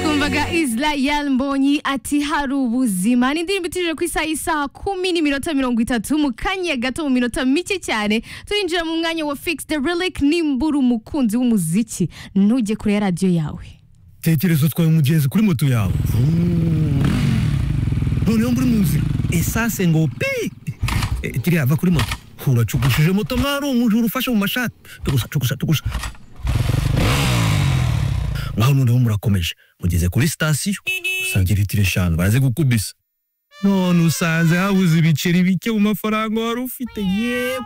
yumvaga Isla Yalmbonyi ati hari ubuzima ni indirimbo itije ku isaha isaha kumi n'iminota mirongo itatu mu kanya gato mu minota mike cyane turinjira mu mwanya wa Fix the Relic nimbura umukunzi w'umuziki ntujye kure ya radiyo yawe tekereza utwaye umugenzi kuri moto yawe noneho muri mu nzira esase ngo pi Eh, kiriya ava kuri moto uracugushije moto nk'aho ari umujura ufashe mu mashati tugusa tugusa tugusa ngaho noneho murakomeje mugeze kuri sitasiyo usanga litiro eshanu baraze gukubisa none usanze habuze ibiceri bike mu mafaranga wari ufite yewe